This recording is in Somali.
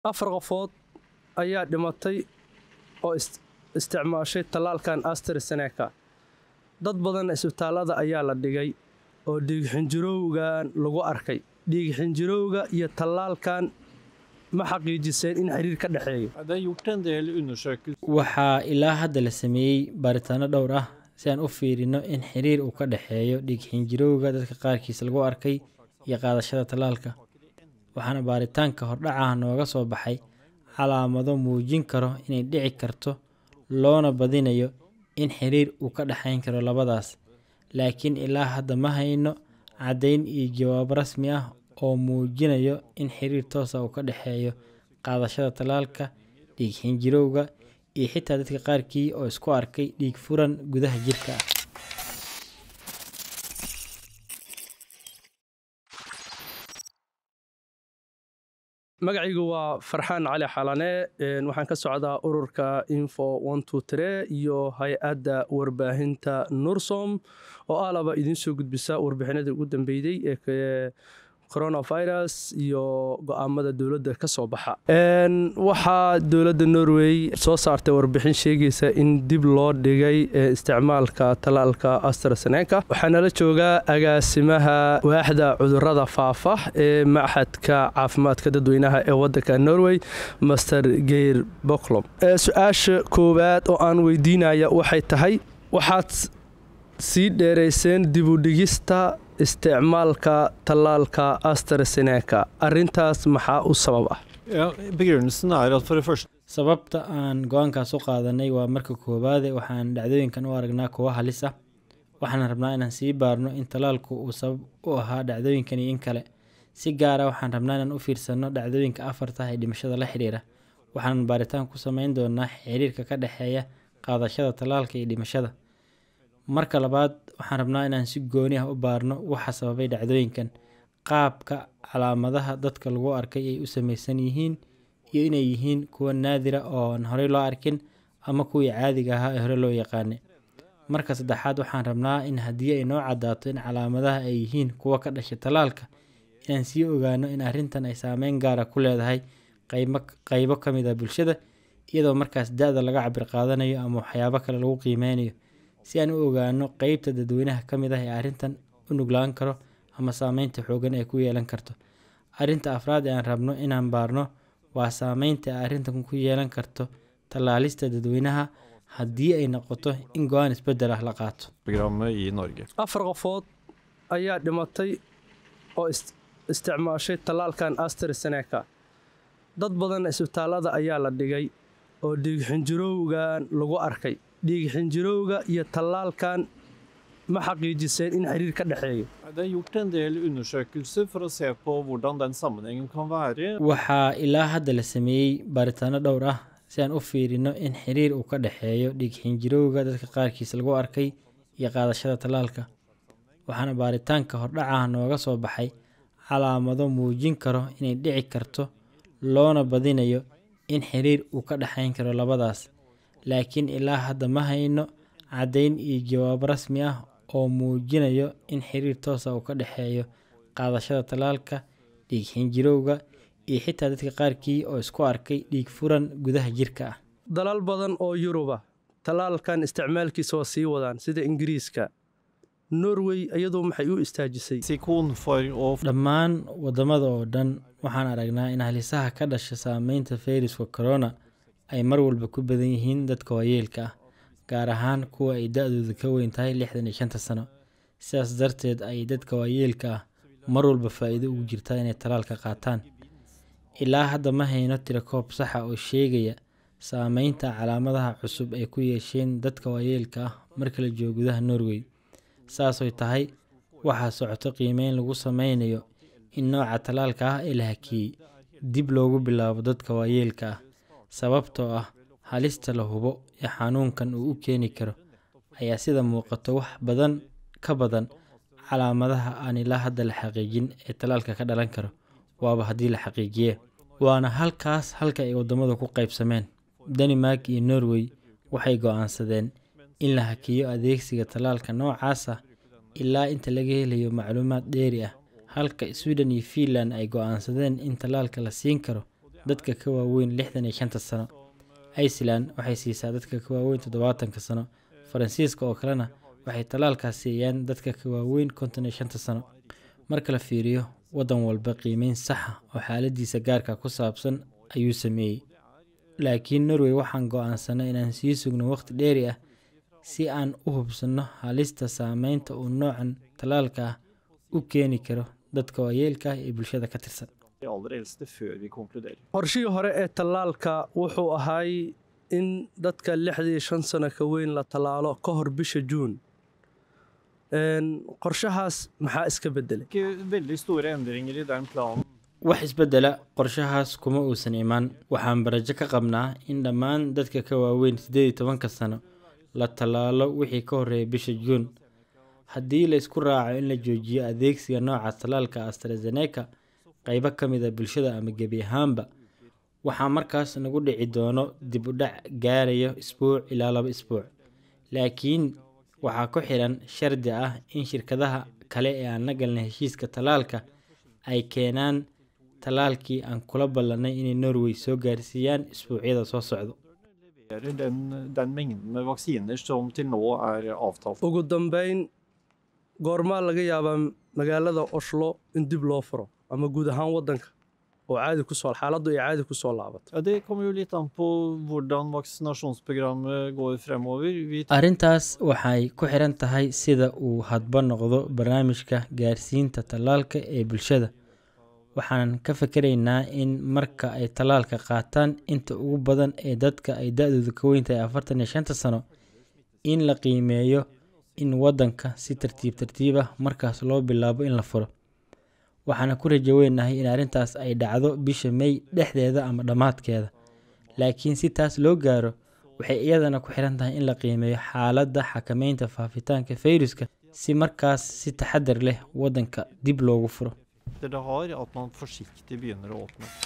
afar qofood ayaa dhimatay oo isticmaashay tallaalkan astraseneka dad badan isbitaallada ayaa la dhigay oo dhiigxinjirowgan lagu arkay dhiigxinjirowga iyo tallaalkan ma xaqiijiseen in xiriir ka dhexeeyo waxaa ilaa hadda la sameeyey baaritaano dhowr ah si aan u fiirino in xiriir uu ka dhexeeyo dhiigxinjirowga dadka qaarkiis lagu arkay iyo qaadashada tallaalka waxaana baaritaanka hordhacaha nooga soo baxay calaamado muujin karo inay dhici karto loona badinayo in xiriir uu ka dhexayn karo labadaas laakiin ilaa hadda ma hayno caddayn iyo jawaab rasmi ah oo muujinayo in xiriir toosa uu ka dhexeeyo qaadashada tallaalka dhiig xinjirowga iyo xitaa dadka qaarkii oo isku arkay dhiig furan gudaha jirka ah magacaygu waa farxaan cali xalane waxaan ka socdaa ururka info iyo hay-adda warbaahinta nursom oo alaba idiin soo gudbisa warbixinadii ugu dambeeyey ee coronavirus iyo go-aamada dowladda ka soo baxa waxaa dowladda norway soo saartay warbixin sheegaysa in dib loo dhigay isticmaalka tallaalka astraseneka waxaa nala joogaa agaasimaha waaxda cudurada faafa ee maxadka caafimaadka dadweynaha ee wadanka norway master geir boklom su-aasha koowaad oo aan weydiinaya waxay tahay waxaad sii dheerayseen dibudhigista isticmaalka tallaalka astraseneka arintaas maxaa u sabab ah sababta aan go-aankaas u qaadanay waa marka koowaade waxaan dhacdooyinkan u aragnaa kuwo halis ah waxaan rabnaa inaan sii baarno in tallaalku uu sabab u ahaa dhacdooyinkan iyo in kale si gaara waxaan rabnaa inaan u fiirsanno dhacdooyinka afarta ee dhimashada la xidhiira waxaanan baaritaan ku sameyn doonaa xiriirka ka dhexeeya qaadashada tallaalka iyo dhimashada marka labaad waxaan rabnaa inaan si gooni ah u baarno waxa sababay dhacdooyinkan qaabka calaamadaha dadka lagu arkay ay u samaysan yihiin iyo inay yihiin kuwa naadira ooan horey loo arkin ama kuwii caadiga ahaa ee hore loo yaqaanay marka saddexaad waxaan rabnaa in haddii ay noo caddaato in calaamadaha ay yihiin kuwa ka dhashay tallaalka inaan sii ogaano in arrintan ay saameyn gaara ku leedahay qaybo ka mid ah bulshada iyadoo markaas da-da laga cabir qaadanayo ama waxyaabo kale lagu qiimeynayo si aan u ogaano qeybta dadweynaha ka mid ah ee arrintan u nuglaan karo ama saameynta xoogan ay ku yeelan karto arrinta afraad ee aan rabno inaan baarno waa saameynta ay arrintan ku yeelan karto tallaalista dadweynaha haddii ay noqoto in go-aan isbeddel ah la qaato afar qofood ayaa dhimatay oo isticmaashay tallaalkan astraseneka dad badan isbitaallada ayaa la dhigay oo dhiigxinjirowgan lagu arkay dhiigxinjirowga iyo tallaalkan ma xaqiijiseen in xiriir ka dhexeeyo waxaa ilaa hadda la sameeyey baaritaano dhowr ah si aan u fiirino in xiriir uu ka dhexeeyo dhiig xinjirowga dadka qaarkiis lagu arkay iyo qaadashada tallaalka waxaana baaritaanka hordhacaha nooga soo baxay calaamado muujin karo inay dhici karto loona badinayo in xiriir uu ka dhexayn karo labadaas laakiin ilaa hadda ma hayno caddayn iyo jawaab rasmi ah oo muujinayo in xiriir toosa uu ka dhexeeyo qaadashada tallaalka dhiig xinjirowga iyo xitaa dadka qaarkii oo isku arkay dhiig furan gudaha jirka ah dalal badan oo yuruba tallaalkan isticmaalkiisa waa sii wadaan sida ingiriiska norway iyadu maxay u istaajisay dhammaan wadamada oo dhan waxaan aragnaa in halisaha ka dhasha saameynta fayruska corona ay mar walba ku badan yihiin dadka waayeelka ah gaar ahaan kuwa ay da-dooda ka weyn tahay lixdan iyo shanta sano sidaas darteed ay dadka waayeelka ah mar walba faa-iido ugu jirtaa inay tallaalka qaataan ilaa hadda ma hayno tirakoob saxa oo sheegaya saameynta calaamadaha cusub ay ku yeesheen dadka waayeelka ah marka la joogo gudaha norway saasoy tahay waxaa socoto qiimeyn lagu sameynayo in nooca tallaalka ah ee la hakiyey dib loogu bilaabo dadka waayeelka ah sababtoo ah halista la hubo ee xanuunkan uu u keeni karo ayaa sida muuqato wax badan ka badan calaamadaha aan ilaa hadda la xaqiijin ee tallaalka ka dhalan karo waaba haddii la xaqiijiye waana halkaas halka ay waddamadu ku qaybsameen danimark iyo norway waxay go-aansadeen in la hakiyo adeegsiga tallaalka noocaas ah ilaa inta laga helayo macluumaad dheeri ah halka sweden iyo fiinland ay go-aansadeen in tallaalka la siin karo dadka ka waaweyn lixdan iyo shanta sano iceland waxay siisaa dadka ka waaweyn toddobaatanka sano faransiiska oo kalena waxay tallaalkaas siiyaan dadka ka waaweyn konton iyo shanta sano marka la fiiriyo waddan walba qiimeyn saxa oo xaaladiisa gaarka ku saabsan ayuu sameeyey laakiin norway waxaan go-aansanay inaan sii sugno waqti dheeri ah si aan u hubsanno halista saameynta uu noocan tallaalka ah u keeni karo dadka waayeelka ah ee bulshada ka tirsan de aller eldste før vi konkluderer. qorshihii hore ee tallaalka wuxuu ahay in dadka lixdii shan sano ka weyn la tallaalo ka hor bisha juun Een, qorshahaas maxaa iska beddelay Ikke veldig store endringer i den planen. wax isbeddela qorshahaas kuma uusan imaan waxaan barajo ka qabnaa in dhammaan dadka ka waaweyn siddeed iyo tobanka sano la tallaalo wixii ka horreeya bisha juun haddii la isku raaco in la joojiyo adeegsiga nooca tallaalka astrazeneca qaybo ka mid a bulshada ama gebi ahaanba waxaa markaas nagu dhici doono dib u dhac gaarayo isbuuc ilaa laba isbuuc laakiin waxaa ku xiran shardi ah in shirkadaha kale ee aan la galnay heshiiska tallaalka ay keenaan tallaalkii aan kula ballanay inay norway soo gaarsiiyaan isbuucyada soo socdo Leverer Den, den mengden med vaksiner som til nå er avtalt. ugu dambayn goormaa laga yaabaa magaalada oslo in dib loo furo ama guud ahaan waddanka oo caadi ku soo xaaladdu ay caadi ku soo laabato Ja, det kommer jo litt an på hvordan vaksinasjonsprogrammet går fremover. Vi arrintaas waxay ku xiran tahay sida uu hadba noqdo barnaamijka gaarsiinta tallaalka ee bulshada waxaan ka fakaraynaa in marka ay tallaalka qaataan inta ugu badan ee dadka ay da-doodu ka weyn tahay afartan iyo shanta sano in la qiimeeyo in waddanka si tartiib tartiib ah markaas loo bilaabo in la furo waxaana ku rajo weynahay in arrintaas ay dhacdo bisha may dhexdeeda ama dhammaadkeeda laakiin si taas loo gaaro waxay iyadana ku xiran tahay in la qiimeeyo xaaladda xakameynta faafitaanka fayruska si markaas si taxadar leh waddanka dib loogu furo det har, at man forsiktig begynner å åpne.